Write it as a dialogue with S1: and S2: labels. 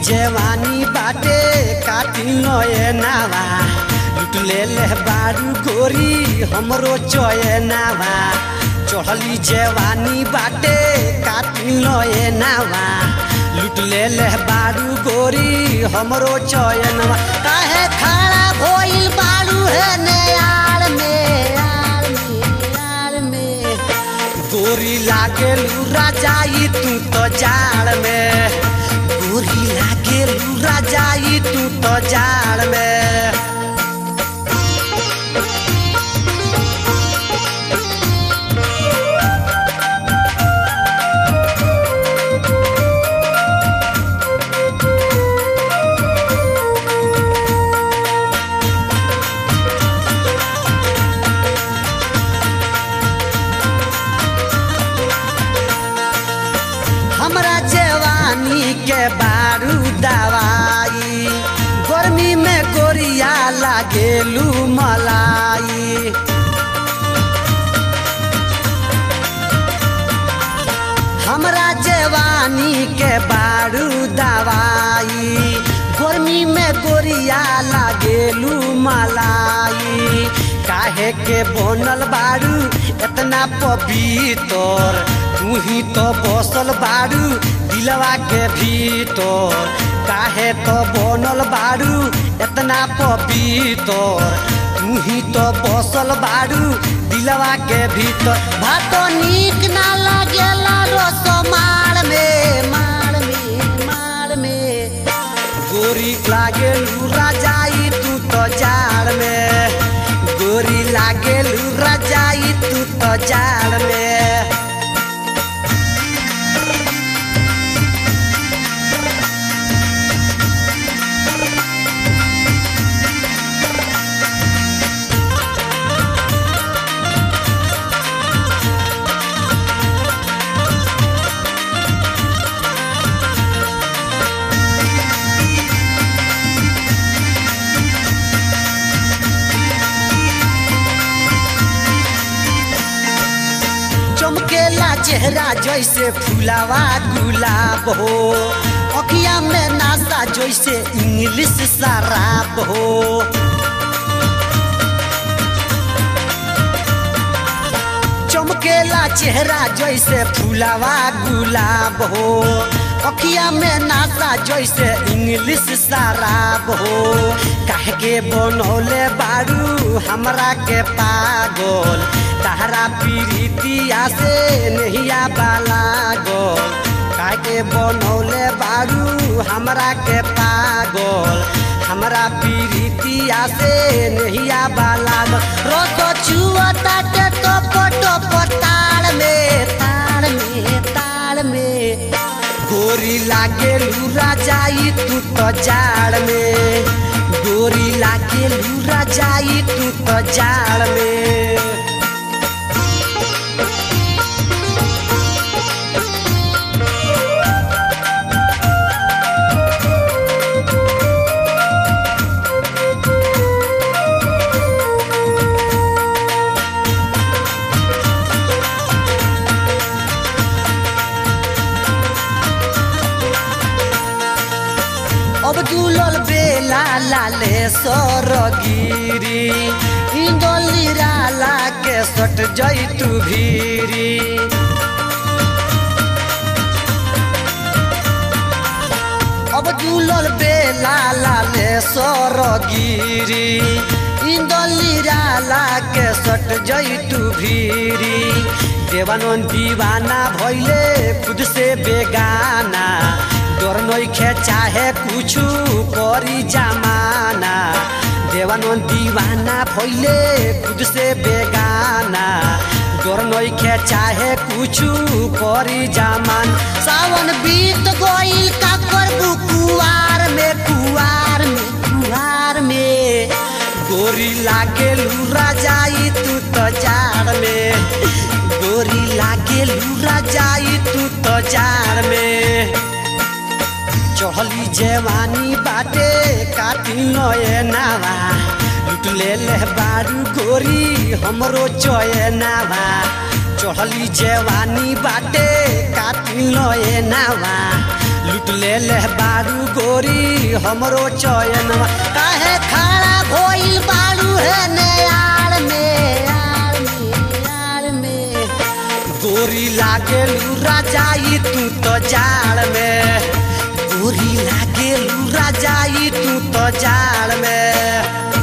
S1: जवानी बाटे काटी नयनावा लुट ले ले बारू गोरी हमरो चयनावा चढ़ली जवानी बाटे काटी नयनावा लुट ले ले बारू गोरी हमरो चयनवा काहे खड़ा भइल बारू है नयार में यार में यार में गोरी लागे लूरा जाई तू तो जाड़ में गोरी लागे लूरा जाई तू तो जाड़ में हमरा जवानी के बारू दवाई गर्मी में गोरिया लागेलू मलाई हमरा जवानी के बारू दवाई गर्मी में गोरिया लागेलू मलाई काहे के बनल बारू इतना पवित्र तू ही तो बसल बारू दिलवा के भीतर काहे तो बनल बारू इतना पवित्र तू ही तो बसल बारू दिलवा के भीतर भातो नीक ना लागेला रोसो मार में मार में मार में गोरी लागे लूरा जाई तू तो जाड़ में गोरी लागे लूरा जाई तू तो जाड़ में चमकेला चेहरा जैसे फुलावा गुलाब हो अखिया में नासा जैसे इंग्लिश शराब हो चमकेला चेहरा जैसे फुलावा गुलाब हो अखिया में नासा जैसे इंग्लिश शराब हो काहे के बनौले बारू हमरा के पागल तहरा पीरितिया से नहिया बाला गोल काहे के बनौले बारू हमरा के पागल हमरा पीरितिया से नहिया बाला गोल रोतो छुअता के तो पटो पताड़ में ताड़ में ताड़ में गोरी लागे लूरा जाई तू तो जाड़ में गोरी लागे लूरा जाई तू तो जाड़ में अब दुलल बेला लाले सरगिरी इंदोली राला के सट जैतु भीरी अब दुलल बेला लाले सरगिरी इंदोली राला के सट जैतु भीरी देवानंद दीवाना भैले खुद से बेगाना डर नइखे चाहे कुछु करी जमाना देवानंद दीवाना भइले खुद से बेगाना डर नइखे चाहे कुछु करी जमान सावन बीत गइल का करबू कुआर में कुआर में कुआर में गोरी लागे लूरा जाई तू तो जाड़ में गोरी लागे लूरा जाई तू तो जाड़ में चढ़ली जवानी बाटे काटी नयनावा लुट ले ले बारू गोरी हमरो चयनावा चढ़ली जवानी बाटे काटी नयनावा लुट लूट ले ले बारू गोरी हमरो चयन काहे खड़ा भइल बारू है ने यार में यार में यार में गोरी लागे लूरा जाई तू तो जाड़ में गोरी लागे लूरा जाई तू तो जाड़ में